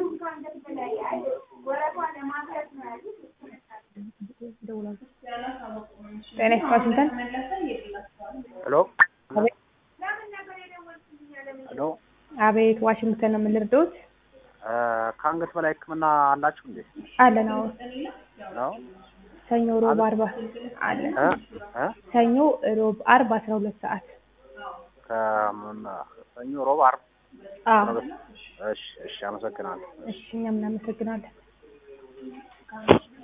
ጤና ዋሽንግተን ሄሎ ሄሎ አቤት ዋሽንግተን ነው የምንረዳዎት? ከአንገት በላይ ሕክምና አላችሁ እንዴ? አለን አዎ ነው ሰኞ ሮብ አርባ አለን እ እ ሰኞ ሮብ አርብ አስራ ሁለት ሰዓት ከምን ሰኞ፣ ሮብ፣ ዓርብ አዎ እሺ እሺ፣ አመሰግናለሁ። እሺ እኛም እናመሰግናለን